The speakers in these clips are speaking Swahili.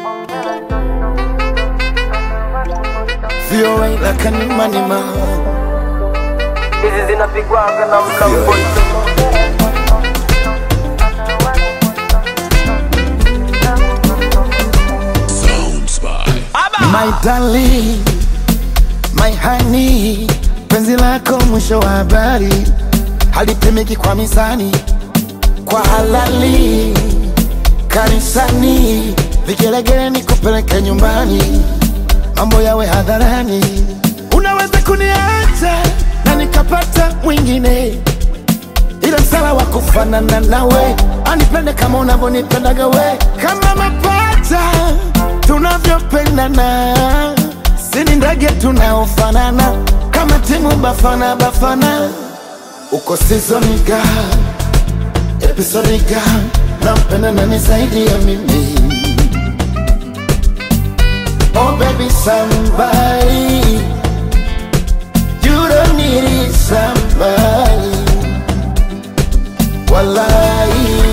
VOA like anima nima hizi zinapigwaga na mlambo My darling, my honey, penzi lako mwisho wa habari halipimiki kwa mizani, kwa halali kanisani, vigelegele ni kupeleke nyumbani, mambo yawe hadharani. Unaweza kuniacha na nikapata mwingine, ila msala wa kufanana nawe, anipende kama unavyonipendaga we, kama mapacha tunavyopendana, sini ndege tunaofanana, kama timu Bafana Bafana, uko sizoniga episodiga, nampenda nani zaidi ya mimi? Oh baby somebody, you don't need somebody, walai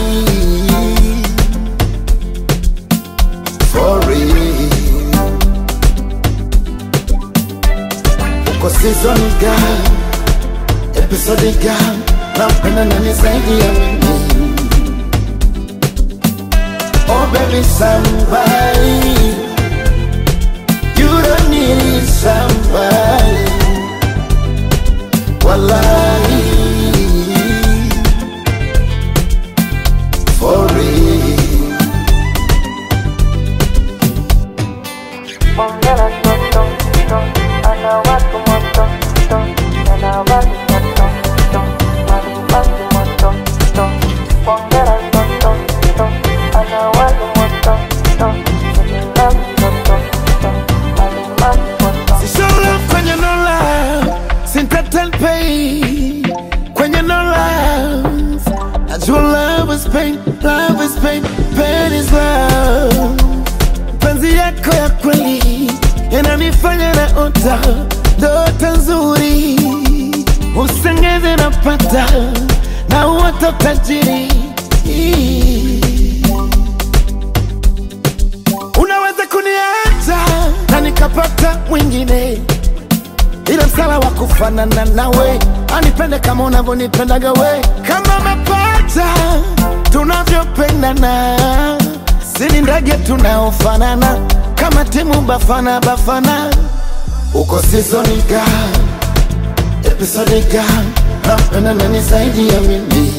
for real. Uko season girl, episode girl, nampenda nani zaidi ya mimi? Oh baby somebody, you don't need somebody, walai for real. Ongera toto, to, ana watu moto, to, ana watu moto, to, ana watu moto, to. Ongera toto, to, ana watu moto, to, ana watu moto, to, ana watu moto. Si show love kwenye no love, sintatel pay kwenye no love. Najua love is pain, love is pain, pain is love. Penzi yako ya kweli yananifanya na ota ndoto nzuri, usengeze napata na uota tajiri. Unaweza kuniacha na nikapata mwingine, ila msala wa kufanana nawe, anipende kama unavyonipendaga we, kama mapacha tunavyopendana, sini ndege tunaofanana, kama timu Bafana Bafana, uko sizoni ga episode ga, nampenda nani zaidi ya mimi?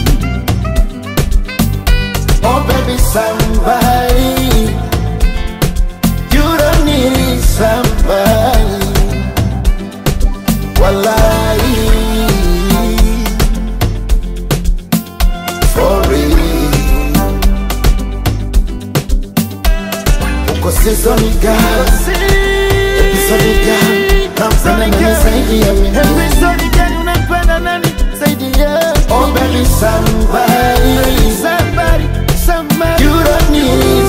Oh baby somebody You don't need somebody Walai For real Uko season girl Episode girl Nampenda nani zaidi ya mimi Episode girl unapenda nani zaidi ya Oh baby somebody Somebody Somebody You don't need